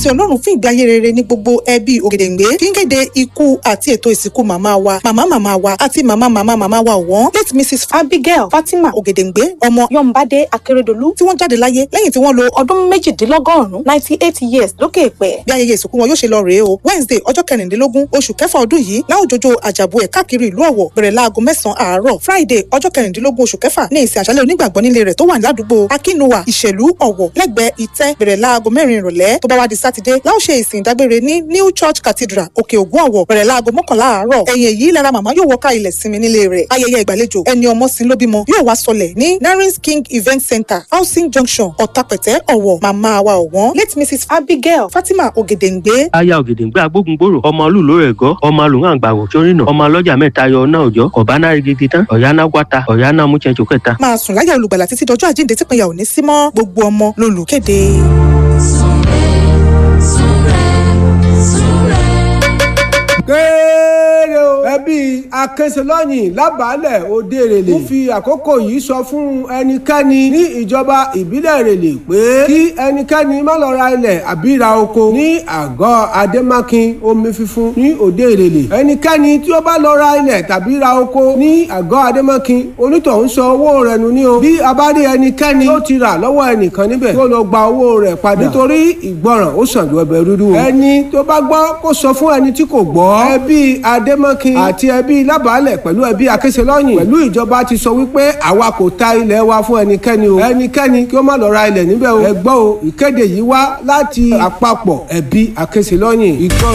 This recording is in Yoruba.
tí ọlọ́run fún ìgbé ayé rere ní gbogbo ẹbí ògèdèǹgbé fi ń kéde ikú àti ètò ìsìnkú màmá wa màmá màmá wa àti màmá màmá màmá wa ọ̀wọ́n late mrs abigail fatima ògèdèǹgbé ọmọ yọ̀ǹbádé akérèdọ́lù tí wọ́n jáde láyé lẹ́yìn tí wọ́n lo ọdún méjìdínlọ́gọ́rùn-ún ninety eight years lókè èpẹ̀. bí ayẹyẹ ìsìnkú wọn yóò ṣe lọ rèé o wednesday ọjọ́ kẹrìndínlógún oṣù kẹfà ọdún yìí láwùjọjọ àjàbù ẹ̀ káàkiri ìlú ọ̀wọ̀ bẹ̀rẹ̀ láago mẹ́sàn-án àárọ̀ friday ọjọ́ kẹrìndínlógún oṣù kẹfà ní ìsìn àṣálẹ̀ onígbàgbọ́ nílé rẹ̀ tó wà ládùúgbò akínúwà ìṣèlú ọ̀wọ̀ lẹ́gbẹ̀ẹ́ ìtẹ́ bẹ̀rẹ̀ láago mẹ́rin ìrọ̀lẹ́ tó bá wá di sátidé láò ṣe ìsìn ìdágbére ní new church cathedral òkè ògùn ọ̀wọ̀ bẹ̀rẹ̀ láago mọ́kànlá àárọ̀ ẹ̀yìn èyí lára màmá yóò wọ́ká ilẹ̀ sinmi nílé rẹ̀ ayẹyẹ ìgbàlejò ẹni ọmọ sin ló bímọ yóò wá sọlẹ̀ ní narins king event center housing junction ọ̀tàpẹ̀tẹ̀ ọ̀wọ̀ màmá wa ọ̀wọ́n late mrs abigail fatima ògèdèǹgbé aya ògèdèǹgbé agbógungbòrò ọmọ olùlò rẹ̀ gọ́ ọmọ alùhàn àgbàwò sórìnà ọmọ ọlọ́jà mẹ́ta yọ ọ̀nà òjọ́ ọ̀bánà rigidi tán ọ̀yánà wáta ọ̀yánà múchẹ́nchó kẹta. máa sùn láyà olùgbàlà títí dọjọ́ àjíǹde tí pinya ò ní sí mọ́ gbogbo ọmọ lolùkéde. kéré o ẹbí akẹsẹlọyìn lábàálẹ̀ òde èrèlè ń fi àkókò yìí sọ fún ẹnikẹ́ni ní ìjọba ìbílẹ̀ èrèlè pé kí ẹnikẹ́ni má lọ ra ilẹ̀ àbí ra oko ní àgọ́ adémákin omi fífún ní òde èrèlè ẹnikẹ́ni tí ó bá lọ ra ilẹ̀ tàbí ra oko ní àgọ́ adémákin onítọ̀hún sọ owó rẹ̀ nù ní o bí a bá rí ẹnikẹ́ni tó ti rà lọ́wọ́ ẹnìkan níbẹ̀ kó lọ gba owó rẹ̀ padà nítorí ìgbọràn ó sàn ju ẹbẹ̀ rúdú o ẹni tó bá gbọ́ kó sọ fún ẹni tí kò gbọ́ ẹbí adémọ́kin àti ẹbí lábàálẹ̀ pẹ̀lú ẹbí akẹ́sẹ̀lọ́yìn pẹ̀lú ìjọba ti sọ wípé àwa kò ta ilẹ̀ wa fún ẹnikẹ́ni o ẹnikẹ́ni kí ó má lọ ra ilẹ̀ níbẹ̀ o ẹ gbọ́ o ìkéde yìí wá láti àpapọ̀ ẹbí akẹ́sẹ̀lọ́yìn ìgbọ́